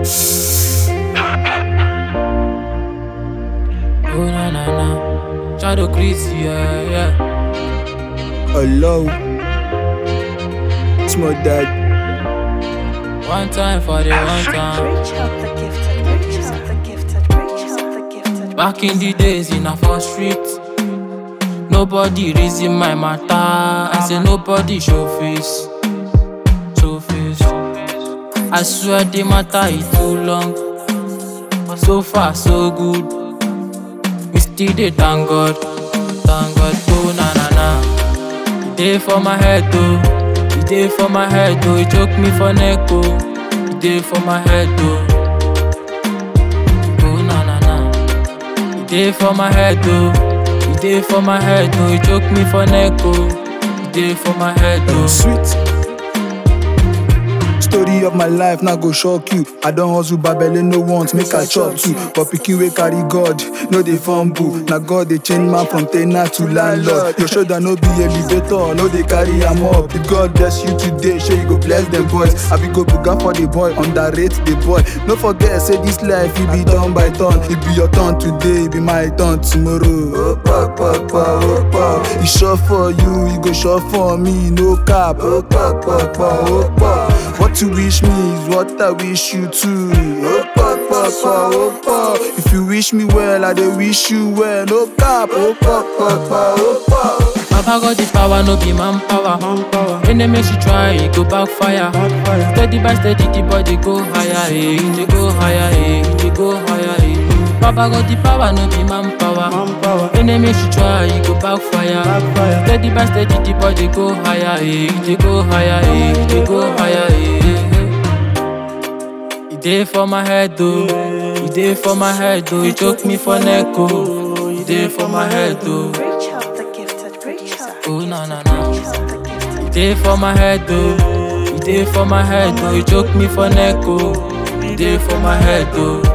Oh na na na, Shadow Chris, yeah yeah. Hello. It's my dad. One time for the one time. Reach out the gifted, reach out the gifted, reach out the gifted. Back in the days in a first street, nobody reason my matter. I say nobody show face, show face. I swear the matter is too long, but so far so good. We still dey thank God, thank God. Oh na na na, e dey for my head oh, e dey for my head oh. E choke me for neck oh, e dey for my head oh. Oh na na na. E dey for my head oh, e dey for my head oh, e choke me for neck oh, e dey for my head Oh, oh. sweet. Story of my life now go shock you. I don't hustle babele no want make I chop too. But pikin wey carry God, no dey fumble. Na God dey change man from ten ant to landlord. Your shoulder no be elevator, no dey carry am up. If God bless you today, sure you go bless them boys. I be go buga for the boy, underrate the boy. No forget say this life e be done by turn. It be your turn today, e be my turn tomorrow. Opa, opa, opa. E sure for you, e go sure for me. No cap. Opa, opa, opa. What you wish me is what I wish you too. Opa, opa, opa. If you wish me well, I dey wish you well. No cap. Opa, opa, opa. Baba got the power, no be manpower. Enemy she try, e go backfire. Steady by steady, the body go higher, eh. They go higher, eh. They go higher, eh. Baba got the power, no be manpower. Enemy she try, e go backfire. Steady by steady, the body go higher, eh. They go higher, eh. They go higher, eh. E dey for my head, oh. E dey for my head, oh. E choke me for neck, oh. E dey for my head, oh. Reach out the gifted, reach out the Oh na na na. reach out the gifted. E dey for my head oh, e dey for my head oh, e choke me for neck oh, e dey for my head oh.